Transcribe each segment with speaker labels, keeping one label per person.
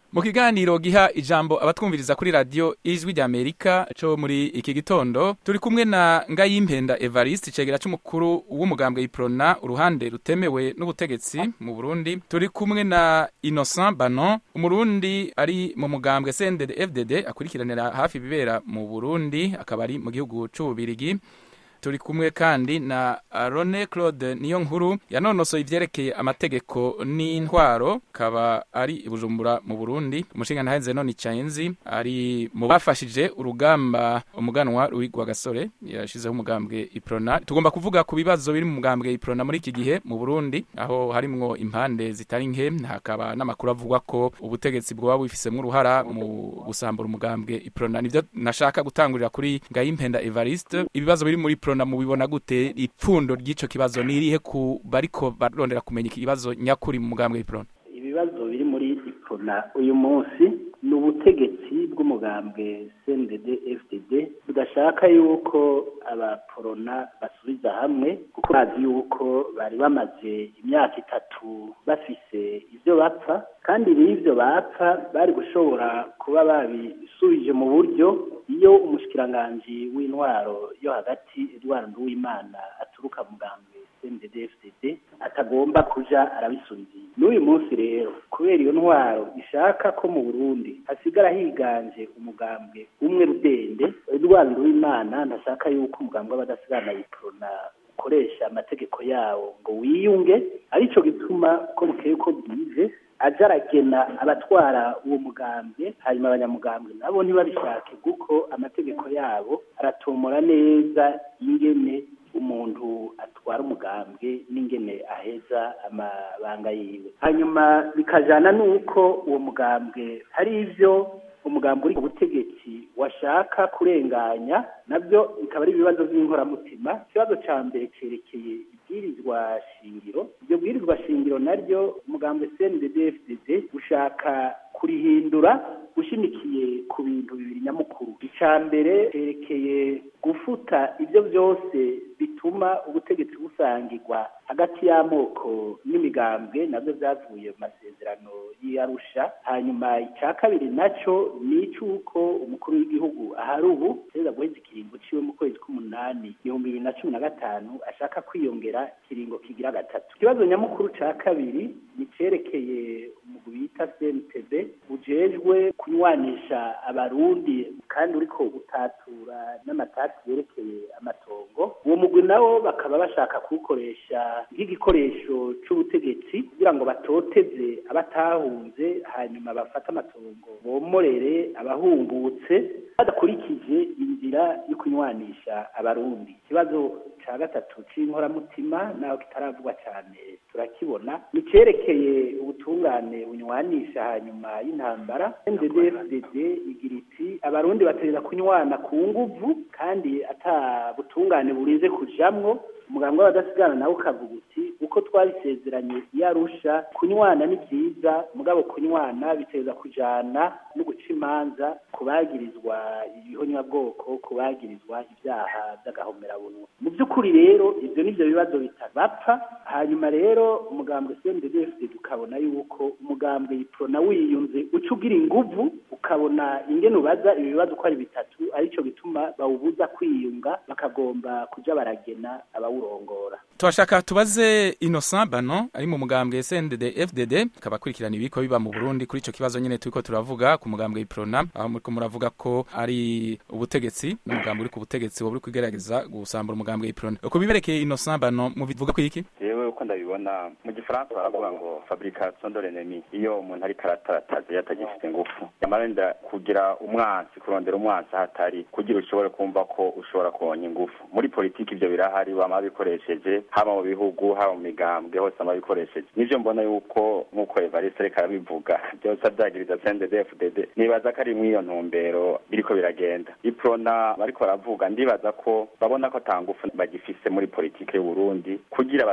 Speaker 1: mu kiganiro giha ijambo abatwumviriza kuri radiyo ijwi rya amerika cyo muri iki gitondo turi kumwe na ngayimpenda evariste icegera cy'umukuru w'umugambwe iprona uruhande rutemewe n'ubutegetsi mu burundi turi kumwe na innocent banon umurundi ari mu mugambwe cndd fdd akurikiranira hafi ibibera mu burundi akaba ari mu gihugu c'ububirigi turi kumwe kandi na Rone Claude niyo nkuru yanonosoye ivyerekeye amategeko n'intwaro kaba ari ibujumbura mu Burundi umushinga ntahenze none Chainzi ari mu bafashije urugamba umuganwa ruwigwa gasore yashizeho umugambwe Iprona tugomba kuvuga ku bibazo biri mu mugambwe Iprona muri iki gihe mu Burundi aho harimwo impande zitari nke hakaba n'amakuru avugwa ko ubutegetsi bwoba bufisemwo uruhara mu gusambura umugambwe Iprona nivyo nashaka gutangurira kuri Ngayimpenda Evariste ibibazo biri muri Iprona mubibona gute ipfundo ry'ico kibazo nirihe ku bariko barondera kumenya ikibazo nyakuri mu mugambwe Iprona
Speaker 2: ibibazo biri muri Iprona uyu munsi ni ubutegetsi bw'umugambwe CNDD FDD budashaka yuko abaporona basubiza hamwe kuko bazi yuko bari bamaze imyaka itatu bafise ivyo bapfa kandi n'ivyo bapfa bari gushobora kuba babisubije mu buryo iyo umushikiranganji w'intwaro yo hagati Edouard Nduwimana aturuka mugambwe CNDD FDD atagomba kuja arabisubiza n'uyu munsi rero kubera iyo ntwaro ishaka ko mu Burundi hasigara higanje umugambwe umwe rudende Edouard Nduwimana ntashaka yuko umugambwe w'abadasigana yiprona ukoresha amategeko yawo ngo wiyunge arico gituma uko bukeye ko bwije aja aragena abatwara uwo mugambwe hanyuma abanyamugambwe nabo ntibabishake kuko amategeko yabo aratomora neza ingene umuntu atwara umugambwe n'ingene aheza amabanga yiwe hanyuma bikajana n'uko uwo mugambwe hari ivyo umugambi uri ku butegetsi washaka kurenganya nabyo bikaba ari ibibazo by'inkoramutima ikibazo cya mbere cyerekeye ibwirizwa shingiro iryo bwirizwa shingiro naryo umugambi CNDD-FDD ushaka kurihindura ushimikiye ku bintu bibiri nyamukuru icya mbere cyerekeye gufuta ibyo byose bituma ubutegetsi busangirwa hagati y'amoko n'imigambwe nabyo byavuye mu masezerano y'Arusha hanyuma icya kabiri nacyo ni icy'uko umukuru w'igihugu ahari ubu perezida guheza ikiringo ciwe mu kwezi k'umunani ibihumbi bibiri na cumi na gatanu ashaka kwiyongera ikiringo kigira gatatu ikibazo nyamukuru cya kabiri ni cyerekeye umugwi bita CNTB ujejwe kunywanisha abarundi kandi uriko utatura n'amatati yerekeye amatongo uwo mugwi nawo bakaba bashaka kuwukoresha nk'igikoresho c'ubutegetsi kugira ngo batoteze abatahunze hanyuma bafate amatongo bomorere abahungutse badakurikije inzira yo kunywanisha abarundi ikibazo ca gatatu c'inkoramutima naho kitaravugwa cane turakibona ni cerekeye ubutungane bunywanisha hanyuma y'intambara NDD-FDD igira iti abarundi batereza kunywana ku nguvu kandi ata butungane burize kujamwo umuganga w'abadasigana nawe ukavuga uti uko twabisezeranye iyo arusha kunywana ni byiza mugabo kunywana biteza kujana no guca imanza ku bagirizwa ibihonyabwoko ku bagirizwa ibyaha by'agahomerabunwa mu by'ukuri rero ibyo nibyo bibazo bitabapfa hanyuma rero umugambwe CNDD-FDD ukabona yuko umugambwe yiprona wiyunze uca ugira inguvu ukabona ingene ubaza ibi bibazo uko ari bitatu arico gituma bawubuza kwiyunga bakagomba kuja baragena abawurongora
Speaker 1: turashaka tubaze Innocent Bano ari mu mugambwe CNDD FDD akaba akurikirana ibiko biba mu Burundi kuri ico kibazo nyene turiko turavuga ku mugambwe Iprona aho muriko muravuga ko ari ubutegetsi n'umugambwe uri ku butegetsi wo buri kugerageza gusambura umugambwe Iprona uko biberekeye Innocent Bano mubivuga ko iki
Speaker 3: yewe uko ndabibona mu gifaransa baravuga ngo fabrication de l'ennemi iyo umuntu ariko aratarataza yatagifite ingufu yamarenda kugira umwansi kurondera umwansi hatari kugira ushobore kumva ko ushobora kuronka ingufu muri politiki ivyo birahari bama bikoresheje haba mu bihugu haba mu migambwe hose ama bikoresheje nivyo mbona yuko nk'uko Evariste ariko arabivuga byose avyagiriza CNDD-FDD nibaza ko ari mw'iyo ntumbero biriko biragenda iprona bariko baravuga ndibaza ko babona ko ata ngufu bagifise muri politiki y'u Burundi kugira bashobore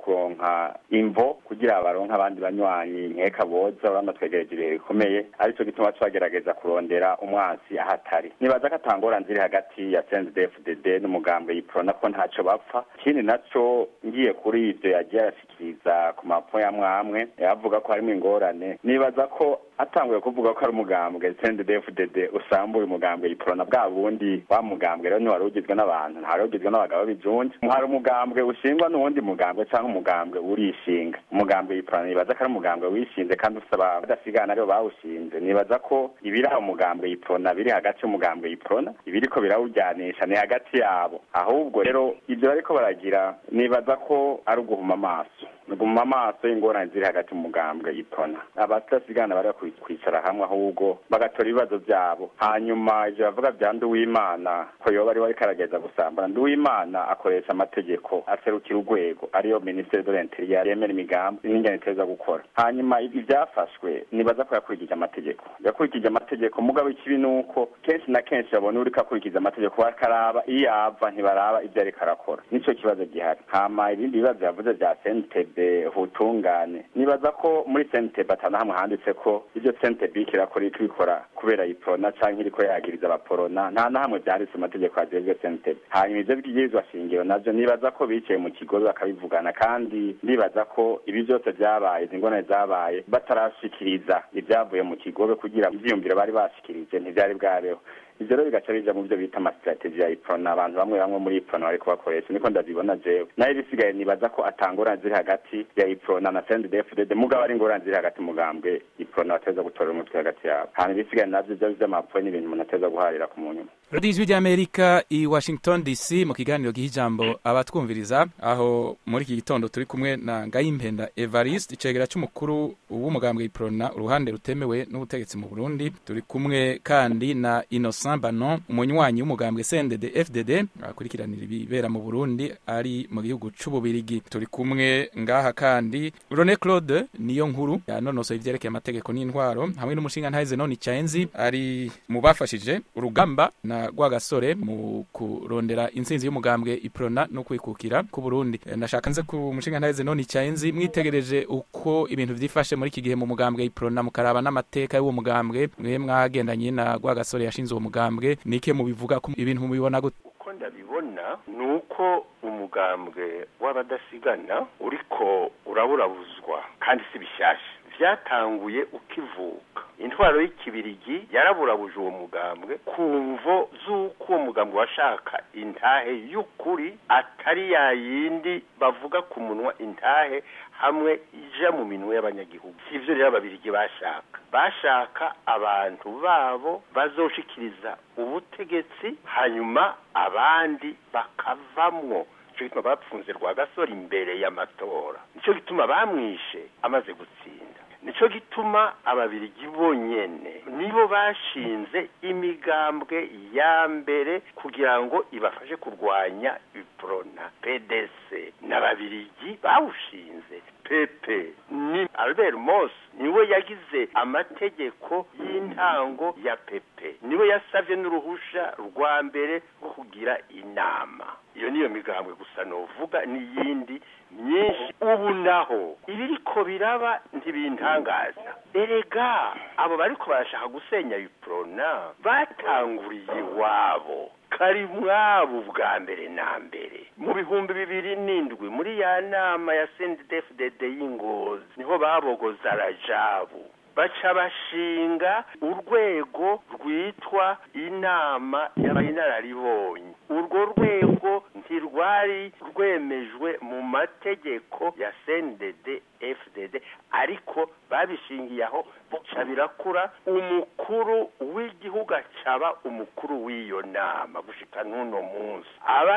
Speaker 3: kuronka imvo kugira baronke abandi banywanyi nkeka boza urabona twegereje ibihe bikomeye arico gituma twagerageza kurondera umwansi ahatari nibaza ko atangora nziri hagati ya CNDD-FDD n'umugambwe yiprona ko ntaco bapfa ikindi naco ngiye kuri ivyo yagiye arashikiriza ku mapo ya mwamwe avuga ko harimo ingorane nibaza ko atanguye kuvuga ko ari umugambwe CNDD-FDD usambuye umugambwe yiprona bwa bundi wa mugambwe rero ntiwari ugizwe n'abantu ntari ugizwe n'abagabo b'ijunja hari umugambwe ushingwa n'uwundi mugambwe cyangwa umugambwe urishinga umugambwe yiprona nibaza ko ari umugambwe wishinze kandi ufite abadasigana aribo bawushinze nibaza ko ibiri aho umugambwe yiprona biri hagati y'umugambwe yiprona ibiriko birawujyanisha ni hagati yabo ahubwo rero ibyo bariko baragira nibaza ko ari uguhuma amaso nuguma amaso y'ingorane ziri hagati mu mugambwe yiprona abatasigana bari kwicara hamwe ahubwo bagatora ibibazo byabo hanyuma ivyo bavuga vya nduwimana ko yoba ari wariko arageza gusambura nduwimana akoresha amategeko aserukira urwego ariyo ministere de l'interieur yemera imigambi n'ingene iteza gukora hanyuma ibi vyafashwe nibaza ko yakurikije amategeko yakurikije amategeko mugabo ikibi nuko kenshi na kenshi babona uriko akurikiza amategeko bakaraba iyo yava ntibaraba ivyo ariko arakora nico kibazo gihari hama ibindi bibazo yavuze vya sentebe hutungane nibaza ko muri sentebe atana hamwe handitse ko ivyo sentebe iriko irakora iriko ibikora kubera iprona canke iriko yagiriza abaporona nta na hamwe vyanditse mu mategeko ajejwe sentebe hanyuma ivyo bwirizwa shingiro navyo nibaza ko bicaye mu kigobe bakabivugana kandi ndibaza ko ibi vyose vyabaye izi ngorane zabaye batarashikiriza ivyavuye mu kigobe kugira ivyiyumviro bari bashikirije ntivyari bwabeho ivyo rero bigaca bija mu byo bita amasitrategi ya iprona abantu bamwe bamwe muri iprona bariko bakoresha niko ndabibona jewe nayo ibisigaye nibaza ko atangorane ziri hagati ya iprona na CNDD-FDD mugabo ari ingorane ziri hagati mugambwe iprona bateza gutorera umutwe hagati yabo hanyuma ibisigaye navyo vyo vy'amapfuye n'ibintu umuntu ateza guharira ku munyuma
Speaker 1: radiyo ijwi ry'amerika i washington dc mu kiganiro giha ijambo abatwumviriza aho muri iki gitondo turi kumwe na ngayimpenda evariste icegera c'umukuru w'umugambwe iprona uruhande rutemewe n'ubutegetsi mu burundi turi kumwe kandi na innocent banon umunywanyi w'umugambwe cndd fdd akurikiranira ibibera mu burundi ari mu gihugu c'ububirigi turi kumwe ngaha kandi rone claude niyo nkuru yanonosoye ivyerekeye amategeko n'intwaro hamwe n'umushinga ntahize none icaenzi ari mu bafashije urugamba na rwagasore mu kurondera intsinzi y'umugambwe iprona no kwikukira ku Burundi ndashaka nze ku mushinga ntahize none icaenzi mwitegereje uko ibintu vyifashe muri iki gihe mu mugambwe iprona mukaraba n'amateka y'uwo mugambwe mwe mwagendanye na rwagasore yashinze uwo mugambwe nike mubivuga ko ibintu mubibona gute
Speaker 4: uko ndabibona ni uko umugambwe w'abadasigana uriko uraburabuzwa kandi si bishasha vyatanguye ukivuka intwaro y'ikibirigi yaraburabuje uwo mugambwe ku mvo z'uko uwo mugambwe washaka intahe y'ukuri atari ya yindi bavuga ku munwa intahe hamwe ija mu minwe y'abanyagihugu sivyo rero ababirigi bashaka bashaka abantu babo bazoshikiriza ubutegetsi hanyuma abandi bakavamwo nico gituma bapfunze rwagasore imbere y'amatora nico gituma bamwishe amaze gutsinda nico gituma ababirigi bonyene nibo bashinze imigambwe ya mbere kugira ngo ibafashe kurwanya iprona pdc n'ababirigi bawushinze pepe ni albert mos niwe yagize amategeko y'intango ya pepe niwe yasavye n'uruhusha rwa mbere rwo kugira inama iyo niyo migambwe gusa novuga n'iyindi myinshi ubu naho ibiriko biraba ntibintangaza erega abo bariko barashaka gusenya iprona batanguriye iwabo kari mwabo bwa mbere na mbere mu bihumbi bibiri n'indwi muri ya nama ya CNDD-FDD y'ingozi niho babogoza rajabu baca bashinga urwego rwitwa inama y'abayinararibonye urwo rwego ntirwari rwemejwe mu mategeko ya CNDD FDD ariko babishingiye aho bica birakura umukuru w'igihugu acaba umukuru w'iyo nama gushika n'uno munsi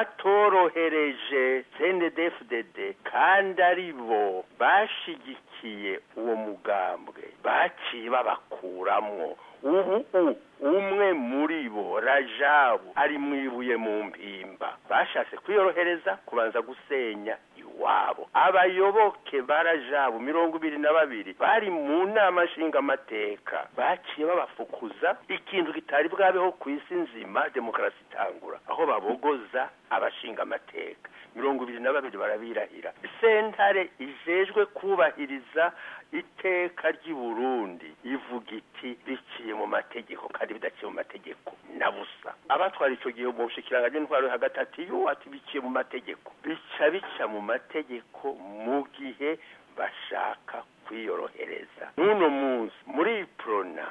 Speaker 4: abatorohereje CNDD FDD kandi ari bo bashigikiye uwo mugambwe baciye babakuramwo ubu umwe muri bo rajabu ari mwibuye mu mpimba bashatse kwiyorohereza kubanza gusenya iwabo abayoboke ba rajabu mirongo ibiri na babiri bari mu nama nshingamateka baciye babafukuza ikintu kitari bwabeho ku isi nzima demokarasi itangura aho babogoza abashingamateka mirongo ibiri na babiri barabirahira sentare ijejwe kubahiriza iteka ry'i burundi ivuga iti biciye mu mategeko kandi bidaciye mu mategeko na busa abatwara ico gihe mu bushikiranganje intwaro yo hagati ati yo ati biciye mu mategeko bica bica mu mategeko mu gihe bashaka kwiyorohereza n'uno munsi muri prona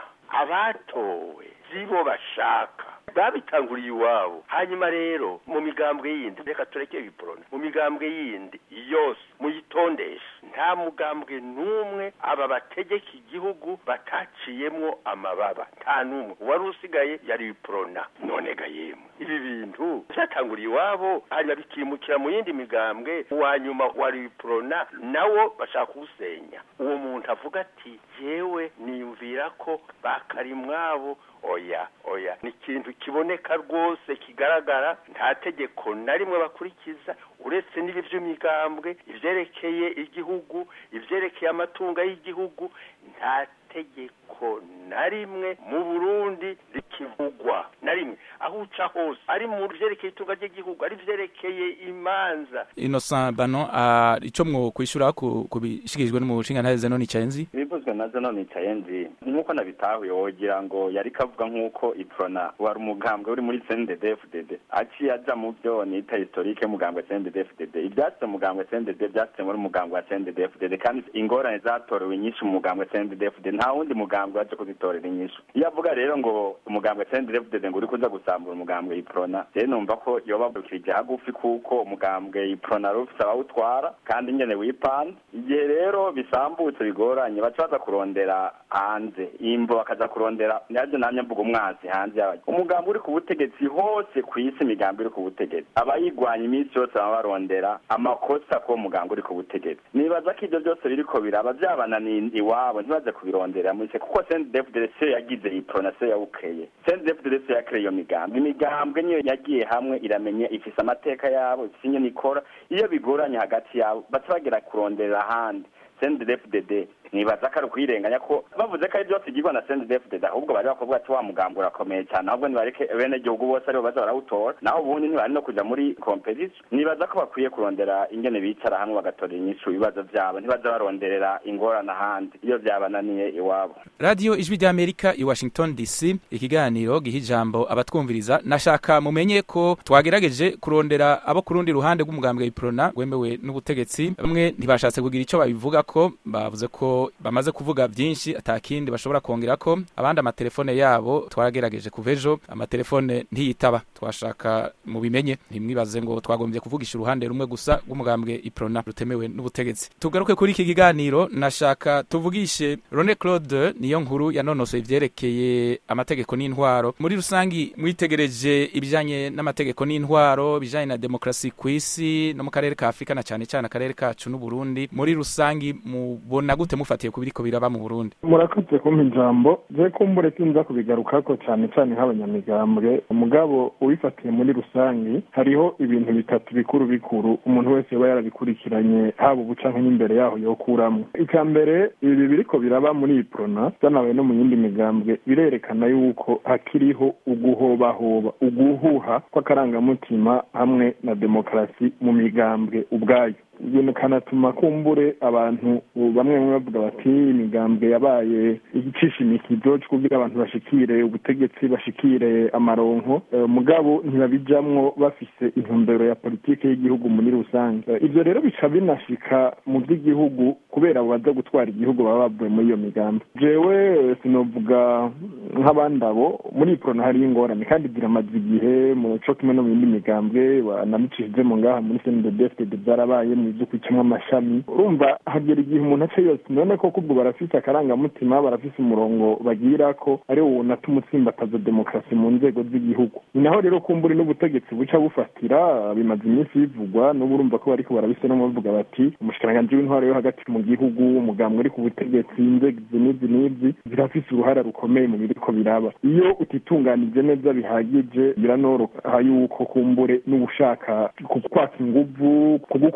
Speaker 4: abatowe zibo bashaka babitanguriye iwabo hanyuma rero mu migambwe yindi reka tureke ibiporona mu migambwe yindi yose muyitondeshe nta mugambwe n'umwe aba bategeka igihugu bataciyemwo amababa nta n'umwe uwari usigaye yari ibiporona none ga yemwe ibi bintu byatanguriye iwabo hanyuma bikimukira mu yindi migambwe uwa nyuma wari ibiporona nawo bashaka kuwusenya uwo muntu avuga ati yewe niyumvira ko bakarimwabo oya oya ni ikintu kiboneka rwose kigaragara nta tegeko na rimwe bakurikiza uretse n'ibi by'imigambwe ibyerekeye igihugu ibyerekeye amatungo y'igihugu nta tegeko na rimwe mu burundi rikivugwa na rimwe aho uca hose ari mu byerekeye itunga ry'igihugu ari byerekeye imanza
Speaker 1: innocent bano uh, ico mwo kwishura ku kubishikirijwe n'umushinga zeno nicaye nzi
Speaker 3: ibivuzwe na zeno nicaye nzi nk'uko nabitahuye wogira ngo yari kavuga nk'uko iprona wari umugambwe uri muri CNDD-FDD aciye aja mu byo nita historique mugambwe CNDD-FDD ibyatse mugambwe CNDD byatse muri mugambwe wa CNDD-FDD kandi ingorane zatorewe nyinshi mu mugambwe CNDD-FDD nta wundi mugambwe waje kuzitorera inyishu iyo avuga rero ngo umugambwe CNDD-FDD ngo uri kuza gusambura umugambwe iprona je numva ko yoba bukirije hagufi kuko umugambwe iprona rufise abawutwara kandi nyene wipanda igihe rero bisambutse bigoranye baca baza kurondera hanze imvo bakaza kurondera navyo namye mvuga umwanzi hanze yawe umugambi uri ku butegetsi hose ku isi imigambi iri ku butegetsi abayigwanya iminsi yose baba barondera amakosa ko umugambi uri ku butegetsi nibaza ko ivyo byose biriko biraba vyabananiye iwabo ntibaze kubirondera muri se kuko CNDD-FDD siyo yagize iprona siyo yawukeye CNDD-FDD siyo yakereye iyo migambi imigambwe niyo yagiye hamwe iramenye ifise amateka yabo ifise ingene ikora iyo bigoranye hagati yabo baca bagera kurondera ahandi CNDD-FDD nibaza ko ari ukwirenganya ko bavuze ko ari byose igirwa na CNDD-FDD ahubwo bari bakuvuga ati wa mugambi urakomeye cyane ahubwo nibareke bene gihugu bose aribo baza barawutora naho ubundi ntibari no kuja muri competition nibaza ko bakwiye kurondera ingene bicara hamwe bagatorera inyishu ibibazo vyabo ntibaza baronderera ingorane ahandi iyo vyabananiye iwabo
Speaker 1: radio ijwi ry'amerika i washington dc ikiganiro giha ijambo abatwumviriza nashaka mumenye ko twagerageje kurondera abo ku rundi ruhande rw'umugambwe iprona wemewe n'ubutegetsi bamwe ntibashatse kugira ico babivuga ko bavuze ko bamaze kuvuga byinshi atakindi bashobora kongera ko abandi amatelefone yabo twagerageje kuva ejo amatelefone ntiyitaba twashaka mubimenye ntimwibaze ngo twagombye kuvugisha uruhande rumwe gusa rw'umugambwe iprona rutemewe n'ubutegetsi tugaruke kuri iki kiganiro nashaka tuvugishe Rone Claude niyo nkuru yanonosoye ivyerekeye amategeko n'intwaro muri rusangi mwitegereje ibijanye n'amategeko n'intwaro ibijanye na demokrasi kw'isi no mu karere ka Afrika na cyane cyane akarere kacu n'u Burundi muri rusangi mubona gute mufatiye ku biriko biraba mu Burundi
Speaker 5: murakoze kumpa ijambo je kumbure sinza kubigarukako cyane cyane nk'abanyamigambwe umugabo ubifatiye muri rusangi hariho ibintu bitatu bikuru bikuru umuntu wese yoba yarabikurikiranye haba ubu canke n'imbere yaho yokuramwo icya mbere ibi biriko biraba muri iyi prona byanabaye no mu yindi migambwe birerekana yuko hakiriho uguhobahoba uguhuha kw'akarangamutima hamwe na demokarasi mu migambwe ubwayo ibintu kanatuma kumbure abantu bamwe bamwe bavuga bati imigambwe yabaye igicisha imikizo cyo kugira abantu bashikire ubutegetsi bashikire amaronko mugabo ntibabijamwo bafise intumbero ya politike y'igihugu muri rusange ivyo rero bica binashika mu by'igihugu kubera abo baza gutwara igihugu baba bavuye muri iyo migambi jewe sinovuga nk'abandi abo muri iprona hariyo ingorane kandi ziramaze igihe mu co kimwe no mu yindi migambwe banamicishije mu ngaha muri cndfd byarabaye mu byo kwicamwo amashami urumva hagera igihe umuntu aca yose none koko ubwo barafise akarangamutima barafise umurongo bagira ko ari wo unatuma utsimbataza demokarasi mu nzego z'igihugu ni naho rero kumburi n'ubutegetsi buca bufatira bimaze iminsi bivugwa n'ubu urumva ko bariko barabisenamo bavuga bati umushikiranganji w'intwaro yo hagati mu gihugu umugambwe uri ku butegetsi inzego izi n'izi n'izi zirafise uruhara rukomeye mu biriko biraba iyo utitunganije neza bihagije biranoroha yuko kumbure n'ubushaka kukwaka inguvu kugukura mu bo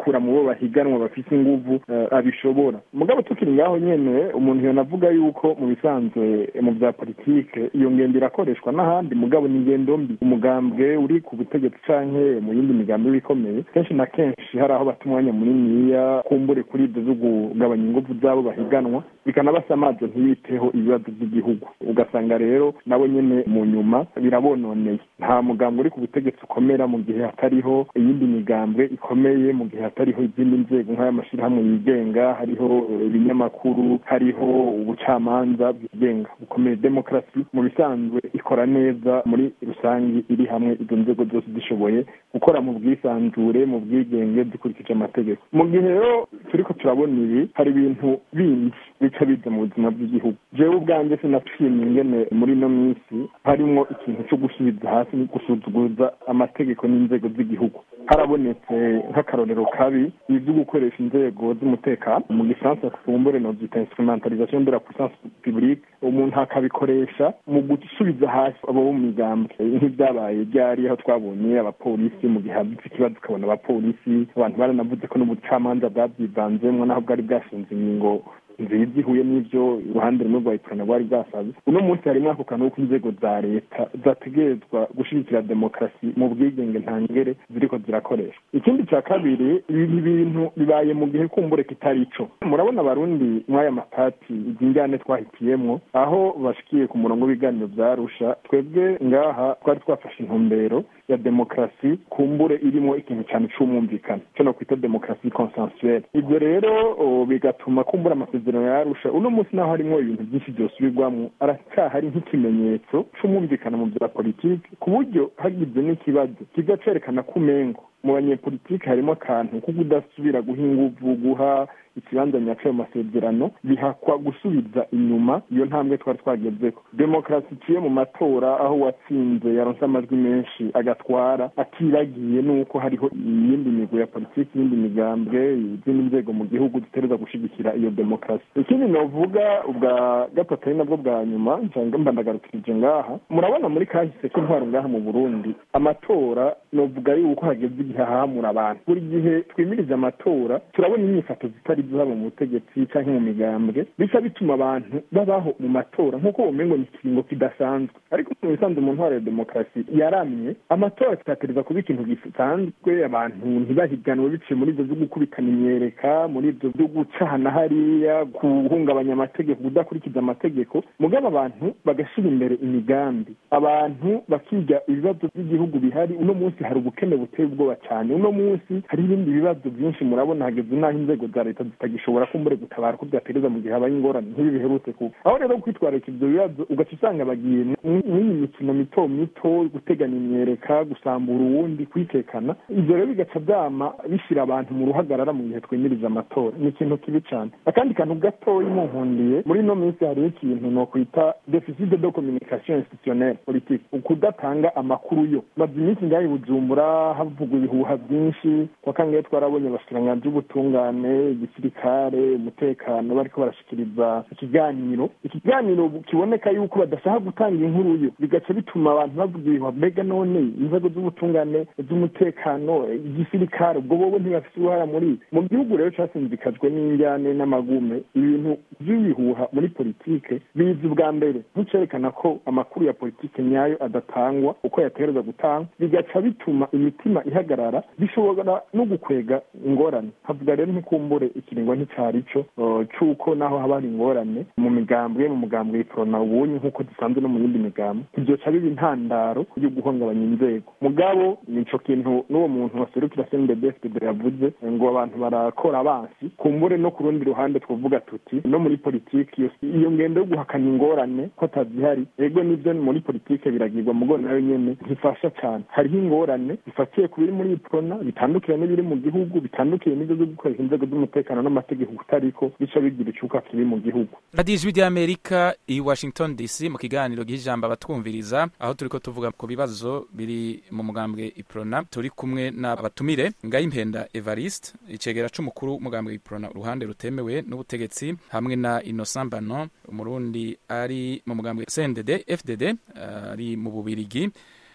Speaker 5: z'abo bahiganwa bafite inguvu abishobora mugabo tukiri ngaho nyene umuntu yonavuga yuko mu bisanzwe mu bya politike iyo ngendo irakoreshwa n'ahandi mugabo ni ingendo mbi umugambwe uri ku butegetsi canke mu yindi migambi bikomeye kenshi na kenshi hari aho bata umwanya muniniya kumbure kuri ibyo zo kugabanya inguvu z'abo bahiganwa bikanabasa amazi ntibiteho ibibazo by'igihugu ugasanga rero nabo nyene mu nyuma birabononeye nta mugambwe uri ku butegetsi ukomera mu gihe hatariho iyindi migambwe ikomeye mu gihe hatariho izindi nzego nk'ay'amashyirahamwe yigenga hariho ibinyamakuru hariho ubucamanza bwigenga bukomeye demokarasi mu bisanzwe ikora neza muri rusange iri hamwe izo nzego zose zishoboye gukora mu bwisanzure mu bwigenge dukurikije amategeko mu gihe rero turiko turabona ibi hari ibintu bindi bica biza mu buzima bw'igihugu jewe ubwanjye sinashimye ingene muri ino minsi harimwo ikintu cyo gusubiza hasi gusuzuguza amategeko n'inzego z'igihugu harabonetse nk'akarorero kabi ibyo gukoresha inzego z'umutekano mu gifaransa kufumbure novyita instrumentalisation de la puissance publique umuntu akabikoresha mu gusubiza hasi abo bo mu migambwe nk'ibyabaye ryari aho twabonye abapolisi mu gihe hadutse ikibazo ukabona abapolisi abantu baranavuze ko n'ubucamanza bwabyivanzemwo naho bwari bwashinze ingingo nziza ihuye n'ibyo uruhande rumwe rwa ikorana rwari bwasaze uno munsi harimo ako kantu ko inzego za leta zategerezwa gushyigikira demokarasi mu bwigenge ntangere ziriko zirakoreshwa ikindi cya kabiri ibi bintu bibaye mu gihe kumbure kitari ico murabona abarundi mw'aya mapati izi njyane twahitiyemwo aho bashikiye ku murongo w'ibiganiro vyarusha twebwe ngaha twari twafashe intumbero ya demokarasi kumbure irimo ikintu cyane c'umwumvikano co no kwita demokarasi consensuelle ivyo rero bigatuma kumbura amasezerano yarusha uno munsi naho harimwo ibintu byinshi vyosubirwamwo aracyahari nk'ikimenyetso c'umwumvikano mu vya politiki ku buryo hagize n'ikibazo kiza cerekana ko umengo mu banyepolitiki harimo akantu ko kudasubira guha inguvu guha ikibanza nyaco ayo masezerano bihakwa gusubiza inyuma iyo ntambwe twari twagezeko demokarasi iciye mu matora aho uwatsinze yaronse amajwi menshi agatwara atibagiye n'uko hariho iyindi migo ya politiki iyindi migambwe izindi nzego mu gihugu zitereza gushigikira iyo demokarasi ikindi novuga ubwa gatatu ari nabwo bwa nyuma nsanga mba ndagarukirije ngaha murabona muri kahise k'intwaro ngaha mu burundi amatora novuga yuko hageze igihe hahamura abantu buri gihe twimirije amatora turabona inyifato zitari zaba mu butegetsi cyangwa mu migambwe bica bituma abantu babaho mu matora nk'uko umengo ni ikiringo kidasanzwe ariko mu bisanzwe mu ntwaro ya demokarasi yaramye amatora kitatereza kuba ikintu gisanzwe abantu ntibahiganwe biciye muri ibyo byo gukubitana imyereka muri ibyo byo gucana hariya guhungabanya amategeko kudakurikiza amategeko mugabo abantu bagashyira imbere imigambi abantu bakiga ibibazo by'igihugu bihari uno munsi hari ubukene buteye ubwoba cyane uno munsi hari ibindi bibazo byinshi murabona hageze n'aho inzego za leta zitagishobora kumbure gutabara ko byatereza mu gihe habaye ingorane nk'ibi biherutse kuba aho rero kwitwararika ibyo bibazo ugaca usanga bagiye n'iyi mikino mito mito guteganya imyereka gusambura uwundi kwitekana ibyo rero bigaca byama bishyira abantu mu ruhagarara mu gihe twemirije amatora ni ikintu kibi cyane akandi kantu gatoya munkundiye muri ino minsi hariho ikintu no kwita deficit de communication institutionnelle politique ukudatanga amakuru yo maze iminsi ngaho i bujumbura havugwa ibihuha byinshi kwa kangahe twarabonye abashikiranganji b'ubutungane igisirikare umutekano bariko barashikiriza ikiganiro ikiganiro kiboneka yuko badashaka gutanga inkuru yo bigaca bituma abantu bavuga ibihuha mbega none inzego z'ubutungane z'umutekano igisirikare ubwo bobo ntibafite uruhara muri mu gihugu rero casinzikajwe n'injyane n'amagume ibintu vy'ibihuha muri politike biza ubwa mbere nk'icerekana ko amakuru ya politike nyayo adatangwa uko yategereza gutangwa bigaca bituma imitima ihagarara bishobora no gukwega ingorane havuga rero ntikumbure ikiringo nticari co c'uko naho haba hari ingorane mu migambwe mu mugambwe iprona ubunye nk'uko dusanzwe no mu yindi migambwe ivyoca biba intandaro yo guhungabanya inzego mugabo nico kintu n'uwo muntu waserukira CNDD-FDD yavuze ngo abantu barakora abansi kumbure no ku rundi ruhande twovuga tuti no muri politiki iyo ngendo yo guhakana ingorane ko atazihari ego nivyo muri politike biragirwa mugo nayo nyene ntifasha cane hariho ingorane zifatiye ku biri muri iprona bitandukira n'ibiri mu gihugu bitandukiye n'ivyo zo gukoresha inzego z'umutekano n'amategeko kutariko bica bigira icuka kibi mu gihugu
Speaker 1: radiyo ijwi ry'amerika i washington dc mu kiganiro gihijambo abatwumviriza aho turiko tuvuga ku bibazo biri mu mugambwe iprona turi kumwe n'abatumire ngayimpenda evariste icegera c'umukuru w'umugambwe iprona uruhande rutemewe n'ubutegetsi hamwe na innocent bano umurundi ari mu mugambwe cndd fdd ari mu bubirigi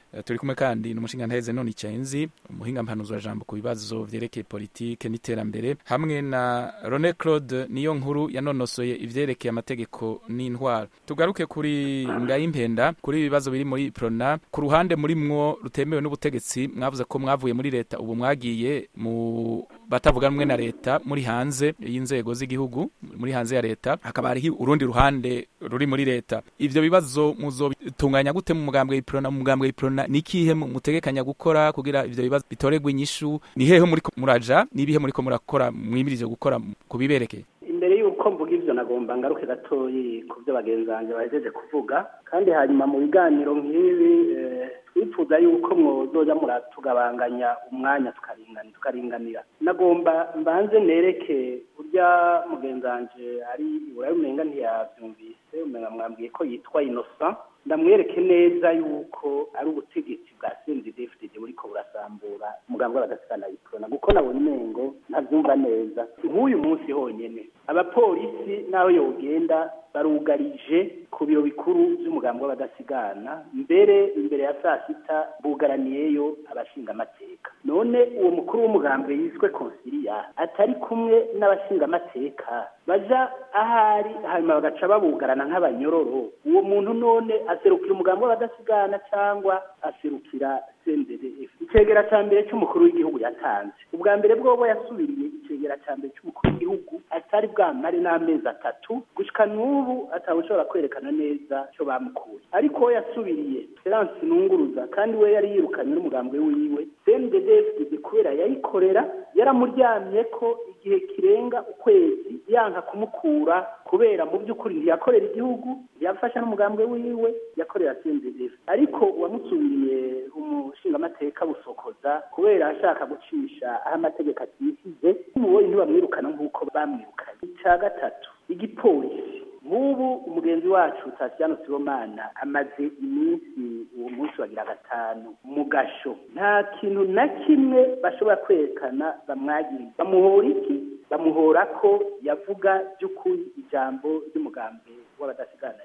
Speaker 1: Eh, turi kumwe kandi n'umushinga nteze none icenzi umuhinga mpanuzwa jambo ku bibazo vyerekeye politike n'iterambere hamwe na Rone Claude niyo nkuru yanonosoye ivyerekeye amategeko n'intwaro tugaruke kuri ngayimpenda kuri ibibazo biri muri Prona ku ruhande muri mwo rutemewe n'ubutegetsi mwavuze ko mwavuye muri leta ubu mwagiye mu batavuga rumwe na leta muri hanze y'inzego z'igihugu muri hanze ya leta hakaba hariho urundi ruhande ruri muri leta ivyo bibazo muzobitunganya gute mu mugambwe w'iprona mu mugambwe w'iprona ni ikihe mu- mutegekanya gukora kugira ivyo bibazo bitoregwe inyishu ni hehe muriko muraja nibihe muriko murakora mwimirije gukora kubiberekeye
Speaker 2: imbere y'uko mvuga ivyo nagomba ngaruke gatoyi ku byo bagenzi banjye bahejeje kuvuga kandi hanyuma mu biganiro nk'ibi eh, twifuza yuko mwozoza muratugabanganya umwanya tukaringani tukaringanira nagomba mbanze nereke urya mugenzi wanje ari iburayi umenga ntiyavyumvise umenga mwambwiye ko yitwa innocent ndamwereke neza yuko ari ubutegetsi bwa CNDD-FDD buriko burasambura umugambi w'abadasigana yiprona kuko nabonye umengo ntavyumva neza nk'uyu munsi honyene abapolisi n'aho yogenda barugarije ku biro bikuru vy'umugambi w'abadasigana mbere imbere ya saa sita bugaraniyeyo abashingamateka none uwo mukuru w'umugambi yiswe konsilia atari kumwe n'abashingamateka baja ahari hanyuma bagaca babugarana nk'abanyororo uwo muntu none aserukira umugambi w'abadasigana cyangwa aserukira CNDD-F icegera ca mbere c'umukuru w'igihugu yatanze ubwa mbere bwobo yasubiriye icegera ca mbere c'umukuru w'igihugu atari bwamare n'amezi atatu gushika n'ubu atawushobora kwerekana neza co bamukuye ariko we yasubiriye Terence Nunguruza kandi we yari yirukanye n'umugambwe wiwe CNDD-FDD kubera yayikorera yaramuryamye ko igihe kirenga ukwezi yanka kumukura kubera mu by'ukuri ntiyakorera igihugu ntiyafasha n'umugambwe wiwe yakorera CNDD-FDD ariko uwamusubiriye umushingamateka busokoza kubera ashaka gucisha aho amategeko atisize mubonye ntibamwirukana nk'uko bamwirukanye icya gatatu igipolisi nk'ubu umugenzi wacu Tatiano Sibomana amaze iminsi uwo munsi wagira gatanu mu gasho nta kintu na kimwe bashobora kwerekana bamwagiriye bamuhora iki bamuhora ko yavuga by'ukuri ijambo ry'umugambi w'abadasigana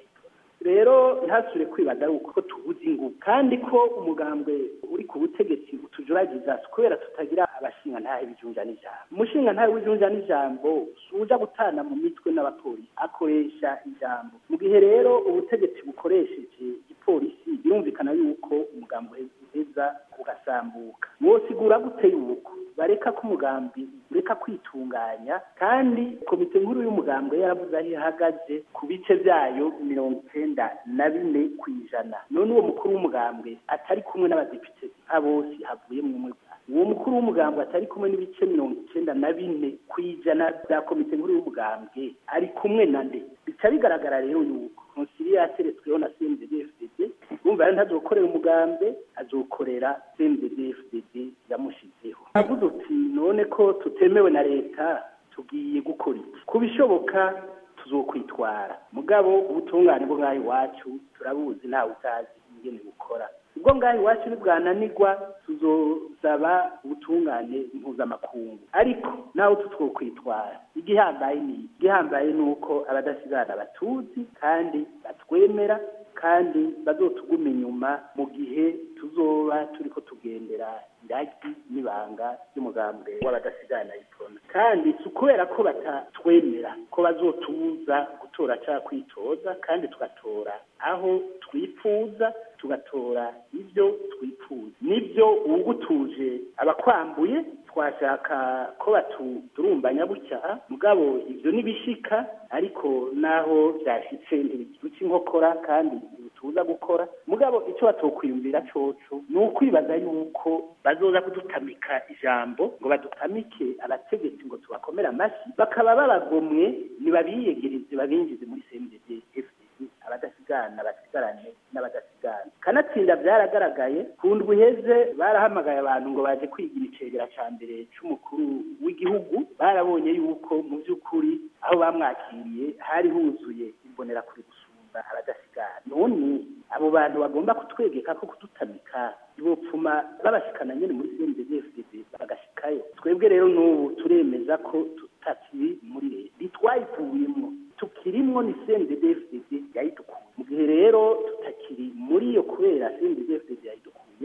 Speaker 2: rero ntasure kwibaza ari uko tubuze ingufu kandi ko umugambwe uri ku butegetsi utujuragiza kubera tutagira abashinga ntahe bijunja n'ijambo umushinga ntahe w'ijunja n'ijambo suja gutana mu mitwe n'abapolisi akoresha ijambo mu gihe rero ubutegetsi bukoresheje igipolisi birumvikana yuko umugambi uheza ugasambuka mwosigura gute yuko bareka ko umugambi ureka kwitunganya kandi komite nkuru y'umugambwe yaravuze aho ihagaze ku bice byayo mirongo icenda na bine ku ijana none uwo mukuru w'umugambwe atari kumwe n'abadepite nka bose havuye mu umwe uwo mukuru w'umugambwe atari kumwe n'ibice mirongo icenda na bine ku ijana bya komite nkuru y'umugambwe ari kumwe na nde bica bigaragara rero yuko konsiliye yateretsweho na CNDD-FDD urumva rero ntazokorera umugambi azokorera CNDD-FDD yamushizeho avuze uti none ko tutemewe na leta tugiye gukora iki ku bishoboka tuzokwitwara mugabo ubutungane bwo ngaho iwacu turabuzi ntawe utazi ingene bukora ubwo ngaho iwacu nibwananirwa tuzosaba ubutungane mpuzamakungu ariko nawe tutwokwitwara igihambaye ni igihambaye ni uko abadasigana batuzi kandi batwemera kandi bazotuguma inyuma mu gihe tuzoba turiko tugendera iragi n'ibanga ry'umugambwe w'abadasigana iprona kandi si ukubera ko batatwemera ko bazotubuza gutora cyangwa kwitoza kandi tugatora aho twifuza tugatora ibyo twifuza nibyo uwugutuje abakwambuye twashaka ko baturumbanya gutya mugabo ibyo nibishika ariko naho byashitse ntibiduca inkokora kandi ntibituza gukora mugabo icyo batokwiyumvira coco ni ukwibaza yuko bazoza kudutamika ijambo ngo badutamike abategetsi ngo tubakomere amashyi bakaba babagomwe nibabiyegereze babinjize muri CNDD FDD abadasigana basigarane n'abadasigana kanatsinda byaragaragaye ku ndwi iheze barahamagaye abantu ngo baje kwigira icegera ca mbere c'umukuru w'igihugu barabonye yuko mu by'ukuri aho bamwakiriye hari huzuye imbonera kuri gusumba abadasigana none abo bantu bagomba kutwegeka ko kudutamika ibopfuma babashikana nyene muri CNDD-FDD bagashikayo twebwe rero n'ubu turemeza ko tutakiri muri leta ntitwayivuyemwo tukirimwo ni CNDD-FDD yayidukuye mu gihe rero tutakiri muri iyo kubera CNDD-FDD yayidukuye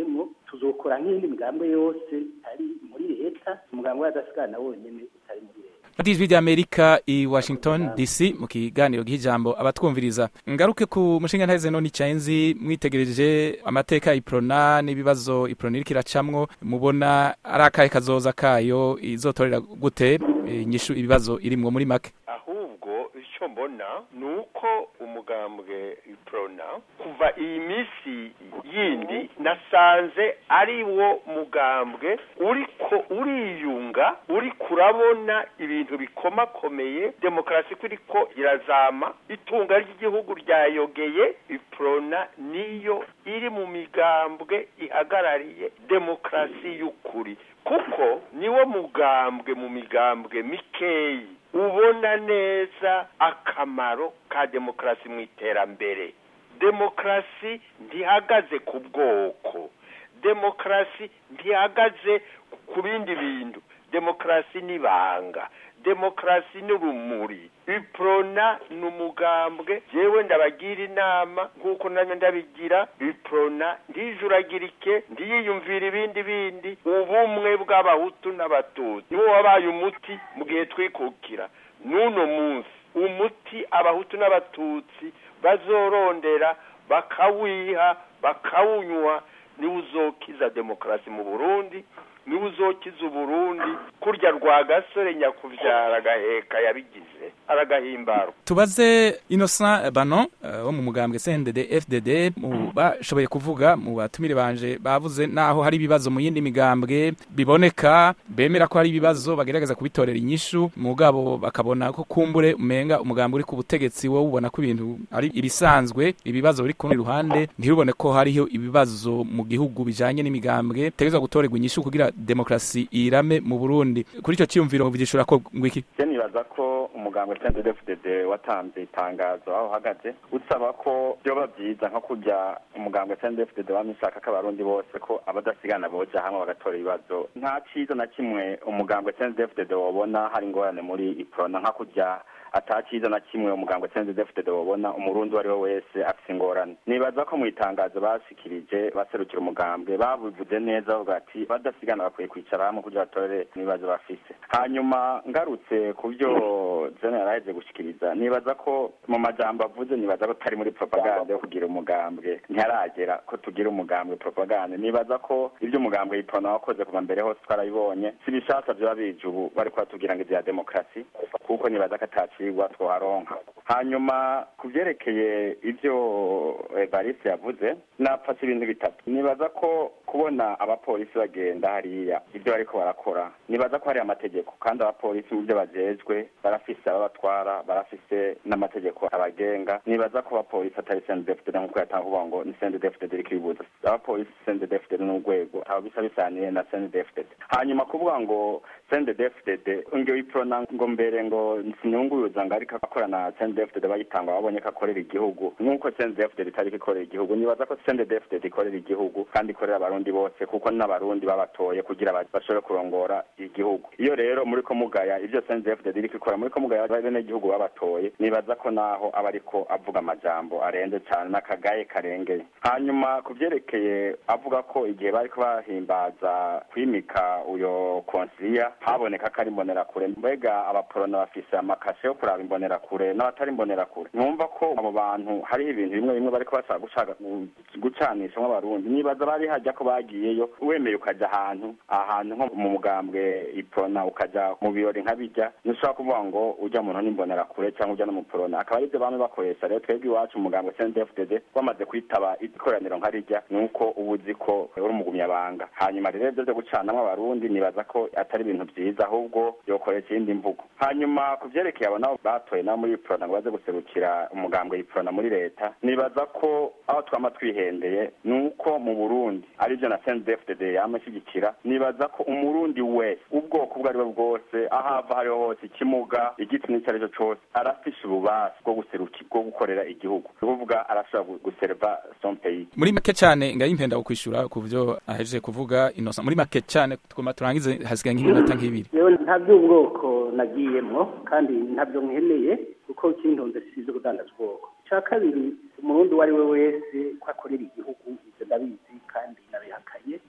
Speaker 2: ikora nk'iyindi migambwe yose itari muri leta umugambwe w'abadasigana wonyene utari muri leta
Speaker 1: radiyo ijwi ry'amerika i washington dc mu kiganiro gihijambo abatwumviriza ngaruke ku mushinga ntaheze none icyenzi mwitegereje amateka ya iprona n'ibibazo iprona iriko iracamwo mubona ari akahe kazoza kayo izotorera gute inyishu ibibazo irimwo muri make
Speaker 4: ahubwo icyo mbona ni uko umugambwe iprona kuva iyi minsi yindi nasanze ari wo mugambwe uriko uriyunga uri kurabona ibintu bikomakomeye demokarasi ko iriko irazama itunga ry'igihugu ryayogeye iprona niyo iri mu migambwe ihagarariye demokarasi y'ukuri kuko niwo mugambwe mu migambwe mikeyi ubona neza akamaro ka demokarasi mu iterambere demokarasi ntihagaze ku bwoko demokarasi ntihagaze ku bindi bintu demokarasi n'ibanga demokarasi n'urumuri iprona ni umugambwe yewe ndabagira inama nk'uko nanjye ndabigira iprona ntijuragirike ntiyiyumvire ibindi bindi ubumwe bw'abahutu n'abatutsi niwo wabaye umuti mu gihe twikukira n'uno munsi umuti abahutu n'abatutsi bazorondera bakawiha bakawunywa niwo uzokiza demokarasi mu burundi niwe uzokiza uburundi kurya rwa gasore nyakuvyara agaheka yabigize aragahimbarwa
Speaker 1: tubaze innocent bano wo mu mugambwe cndd fdd mu bashoboye kuvuga mu batumire banje bavuze naho hari ibibazo mu yindi migambwe biboneka bemera ko hari ibibazo bagerageza kubitorera inyishu mugabo bakabona ko kumbure umenga umugambwe uri ku butegetsi wowe ubona ko ibintu ari ibisanzwe ibibazo biri ku rundi ruhande ntirubone ko hariho ibibazo mu gihugu bijanye n'imigambwe tegezwa gutorerwa inyishu kugira demokarasi irame mu Burundi kuri icyo cyiyumviro vigishura ko ngwiki
Speaker 3: je nibaza ko umugambwe CNDD-FDD watanze itangazo aho uhagaze usaba ko byoba byiza nko kujya umugambwe CNDD-FDD wamishaka ko abarundi bose ko abadasigana boja hamwe bagatora ibibazo nta ciza na kimwe umugambwe CNDD-FDD wobona hari ingorane muri iprona nka kujya ataciza na kimwe umugambwe CNDD-FDD wobona umurundi uwo ari we wese afise ingorane nibaza ko mu itangazo bashikirije baserukira umugambwe babivuze neza bavuga ati badasigana bakwiye kwicara hamwe kugira batorere ibibazo bafise hanyuma ngarutse ku byo jene yaraheje gushikiriza nibaza ko mu majambo avuze nibaza ko tari muri propaganda yo kugira umugambwe ntiharagera ko tugira umugambwe propaganda nibaza ko ibyo umugambwe yipona wakoze kuva mbere hose twarabibonye si bishasha vyoba bije ubu bariko batubwira ngo ivya demokarasi kuko nibaza ko atacigwa twoharonka hanyuma ku vyerekeye ivyo evariste yavuze napfase ibintu bitatu nibaza ko kubona abapolisi bagenda hariya ibyo bariko barakora nibaza ko hari amategeko kandi abapolisi mu byo bajejwe barafise ababatwara barafise n'amategeko abagenga nibaza ko abapolisi atari CNDD-FDD nk'uko yatanga kuvuga ngo ni CNDD-FDD iriko ibibuza abapolisi CNDD-FDD n'urwego aba bisa bisaniye na CNDD-FDD hanyuma kuvuga ngo CNDD-FDD ngo iprona ngo mbere ngo sinyunguruza ngo ariko akora na CNDD-FDD bayitanga babonye ko akorera igihugu nk'uko CNDD-FDD itariko ikorera igihugu nibaza ko CNDD-FDD ikorera igihugu kandi ikorera abarundi bose kuko n'abarundi babatoye kugira bashobore kurongora igihugu iyo rero muri ko mugaya ivyo CNDD-FDD iriko ikora muri ko mugaya bene igihugu babatoye nibaza ko naho aba ariko avuga amajambo arenze cyane n'akagaye karengeye hanyuma ku vyerekeye avuga ko igihe bariko bahimbaza kwimika uyo konsilia haboneka ko ari imbonerakure mbega abaporona bafise amakashe yo kuraba imbonerakure n'abatari imbonerakure numva ko abo bantu hariho ibintu bimwe bimwe bariko bashaka gushaka gucanisha nk'abarundi nibaza bari hajya ko bagiyeyo wemeye ukaja ahantu ahantu nko mu mugambwe iprona ukaja mu birori nka bijya ntushobora kuvuga ngo ujya muntu n'imbonerakure cyangwa ujya n'umuporona akaba aribyo bamwe bakoresha rero twebwe iwacu umugambwe CNDD-FDD wamaze kwitaba ikoraniro nka rijya ni uko uba uzi ko uri umugumyabanga hanyuma rero ibyo byo gucanamwo abarundi nibaza ko atari ibintu byiza ahubwo yokoresha iyindi mvugo hanyuma ku vyerekeye abo nabo batoye nabo muri iprona ngo baze guserukira umugambwe iprona muri leta nibaza ko aho twama twihendeye ni uko mu burundi aribyo na CNDD-FDD yama ishyigikira nibaza ko umurundi wese ubwoko ubwo ari bwo bwose aho ava hariho hose ikimuga igitsina icyo ari cyo cose arafise ububasha bwo guseruka bwo gukorera igihugu ni ukuvuga arashobora guserva son pays
Speaker 1: muri make cyane ngayimpenda kukwishura ku byo ahejeje kuvuga inosa muri make cyane twuma turangize hasigaye nk'iminota nk'ibiri
Speaker 2: yewe nta by'ubwoko nagiyemwo kandi ntabyo nkeneye kuko kintonze sizo kudandaza ubwoko icya kabiri umurundi uwo ari we wese ko akorera igihugu ibyo ndabizi kandi nabihakanye icyo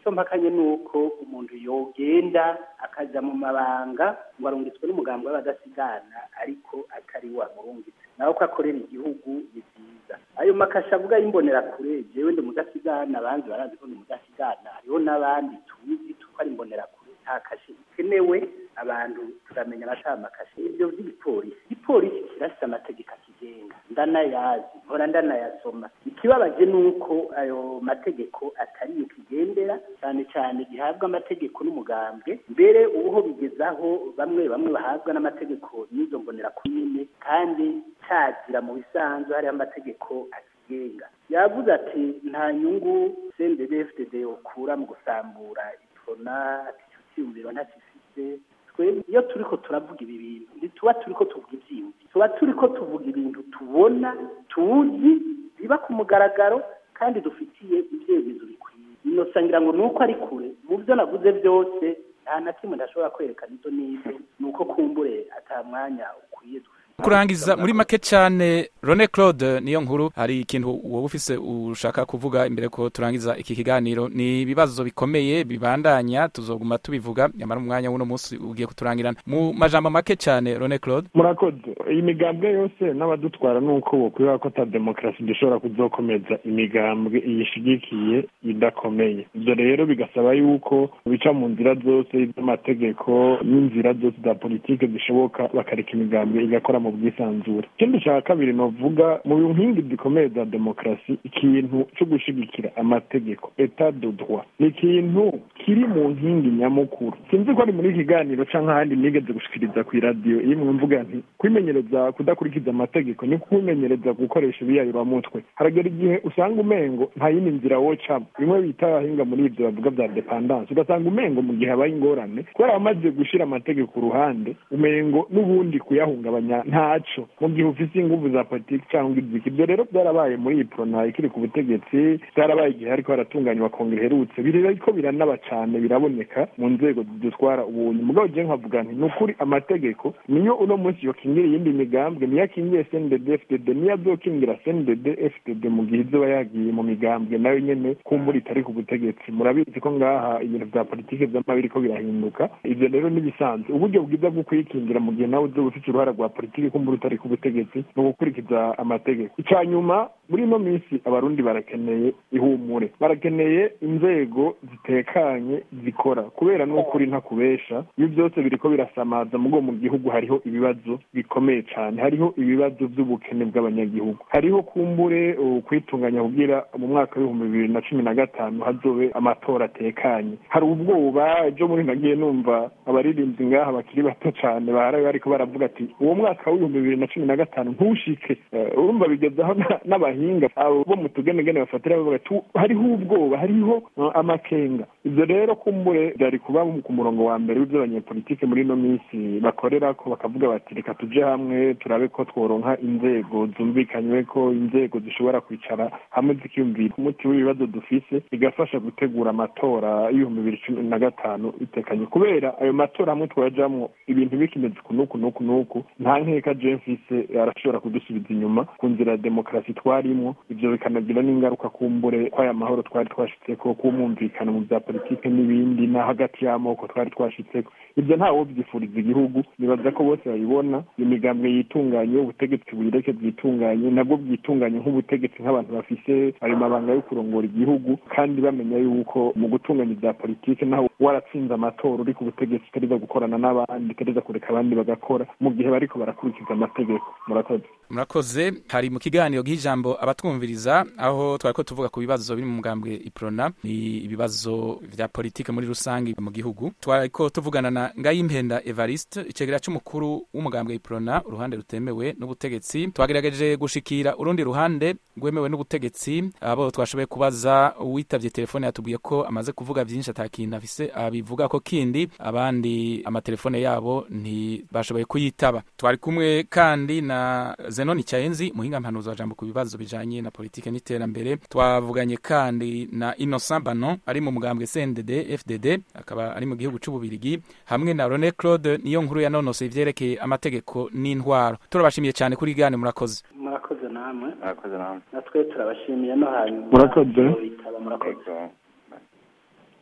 Speaker 2: icyo mpakanye ni uko umuntu yogenda akajya mu mabanga ngo arungitswe n'umugambi w'abadasigana ariko atari wamurungitse nawe ko akorera igihugu ni byiza ayo makasha avuga y'imbonerakure jewe ndi mudasigana abandi barazi ko ndi mudasigana hariho n'abandi tuzi tuko ari imbonerakure nta kashe ikenewe abantu turamenya amakashe ibyo by'igipolisi igipolisi kirafite amategeko akigenga ndanayazi mpora ndanayasoma ikibabaje ni uko ayo mategeko atari yo kigendera cyane cyane gihabwa amategeko n'umugambwe mbere ubuho bigezaho bamwe bamwe bahabwa n'amategeko n'izo mbonerakure nyine kandi cyazira mu bisanzwe hariho amategeko akigenga yavuze ati nta nyungu cndfdd ukura mu gusambura ipfona ati icyo cyiyumviro ntakifite twebwe iyo turi ko turavuga ibi bintu ntituba turi ko tuvuga ibyiyumviro tuba turi ko tuvuga ibintu tubona tuzi biba ku mugaragaro kandi dufitiye ibyemezo bikwiye inosa ngira ngo ni uko ari kure mu byo navuze byose nta na kimwe ndashobora kwerekana ibyo n'ibyo ni uko kumbure ata mwanya ukwiye dufite
Speaker 1: kurangiza muri make cyane Rone Claude niyo nkuru hari ikintu wowe ufise ushaka kuvuga imbere ko turangiza iki kiganiro ni ibibazo bikomeye bibandanya tuzoguma tubivuga nyamara umwanya w'uno munsi ugiye kuturangirana mu majambo make cyane Rone Claude
Speaker 5: murakoze iyi migambwe yose n'abadutwara ni uko bokwira ko ata demokarasi dushobora kuzokomeza imigambwe iyishigikiye idakomeye ibyo rero bigasaba yuko bica mu nzira zose z'amategeko n'inzira zose za politike zishoboka bakareka imigambwe igakora mu bwisanzure ikindi cya kabiri novuga mu nkingi zikomeye za demokarasi ikintu cyo gushigikira amategeko etat de droit ni ikintu kiri mu nkingi nyamukuru sinzi ko ari muri iki kiganiro cyangwa ahandi nigeze gushikiriza ku iradiyo iyo mvuga nti kwimenyereza kudakurikiza amategeko ni kwimenyereza gukoresha ibiyayuramutwe haragera igihe usanga umengo nta yindi nzira wocamo bimwe bita abahinga muri ibyo bavuga bya depandanse ugasanga umengo mu gihe habaye ingorane kubera wamaze gushyira amategeko ku ruhande umengo n'ubundi kuyahungabanya ntaco mu gihe ufise inguvu za politiki cyangwa iziki ibyo rero byarabaye muri iyi prona ikiri ku butegetsi byarabaye igihe ariko haratunganywa kongere iherutse biriko biranaba cane biraboneka mu nzego zidutwara ubunyi mugabo je nkavuga nti ni ukuri amategeko niyo uno munsi yokingira iyindi migambwe niyo akingiye cndd fdd niyo azokingira cndd fdd mu gihe izoba yagiye mu migambwe nayo nyene kumbura itari ku butegetsi murabizi ko ngaha ibintu vya politiki vyama biriko birahinduka ivyo rero n'ibisanzwe uburyo bwiza bwo kwikingira mu gihe nawe uzoba ufite uruhara rwa politiki kumbura utari ku butegetsi ni ugukurikiza amategeko icya nyuma muri ino minsi abarundi barakeneye ihumure barakeneye inzego zitekanye zikora kubera n'ukuri ntakubesha ibi byose biriko birasamaza mugo mu gihugu hariho ibibazo bikomeye cyane hariho ibibazo by'ubukene bw'abanyagihugu hariho kumbure kwitunganya kugira mu mwaka w'ibihumbi bibiri na cumi na gatanu hazobe amatora atekanye hari ubwoba ejo muri nagiye numva abaririmbyi ngaha bakiri bato cyane baharawe bariko baravuga ati uwo mwaka w'ibihumbi bibiri na cumi na gatanu ntushike urumva bigezaho n'abahinga bo mu tugenegene bafatira bavuga ati hariho ubwoba hariho amakenga ibyo rero kumbure byari kuba ku murongo wa mbere w'ibyo abanyepolitike muri ino minsi bakorera ko bakavuga bati reka tuje hamwe turabe ko tworonka inzego zumvikanywe ko inzego zishobora kwicara hamwe zikiyumvira umuti w'ibibazo dufise bigafasha gutegura amatora y'ibihumbi bibiri cumi na gatanu bitekanye kubera ayo matora hamwe twajamwo ibintu bikimeze kunuku nuku nuku nta nkeka je mfise arashobora kudusubiza inyuma ku nzira ya demokarasi twarimwo ivyo bikanagira n'ingaruka kumbure kw'aya mahoro twari twashitseko k'umwumvikano mu vya politike n'ibindi na hagati y'amoko twari twashitseko ibyo ntawo byifuriza igihugu nibaza ko bose babibona imigambwe yitunganye ubutegetsi buyireke bwitunganye nabwo bwitunganye nk'ubutegetsi nk'abantu bafise ayo mabanga yo kurongora igihugu kandi bamenya yuko mu gutunganya ibya politike naho waratsinze amatora uri ku butegetsi utareza gukorana n'abandi utareza kureka abandi bagakora mu gihe bariko barakurikiza amategeko murakoze
Speaker 1: murakoze hari mu kiganiro gihijambo abatwumviriza aho twari ko tuvuga ku bibazo biri mu mugambwe iprona ni ibibazo vya politike muri rusange mu gihugu twari ko tuvugana na ngayimpenda evariste icegera c'umukuru w'umugambwe iprona uruhande rutemewe n'ubutegetsi twagerageje gushikira urundi ruhande rwemewe n'ubutegetsi abo twashoboye kubaza uwitavye telefone yatubwiye ko amaze kuvuga vyinshi atakintu afise abivuga ko kindi abandi amatelefone yabo ntibashoboye kuyitaba twari kumwe kandi na Zenon Cyaenzi muhinga mpanuzo jambo ku bibazo bijanye na politike n'iterambere twavuganye kandi na Innocent Banon ari mu mugambwe CNDD FDD akaba ari mu gihugu c'ububirigi hamwe na Rene Claude niyo nkuru yanonose ivyerekeye amategeko n'intwaro turabashimiye cyane kuri gane murakoze
Speaker 2: murakoze namwe
Speaker 3: murakoze namwe
Speaker 2: natwe turabashimiye no hanyuma
Speaker 5: Murakoze.
Speaker 2: bitaba murakoze
Speaker 3: Yego.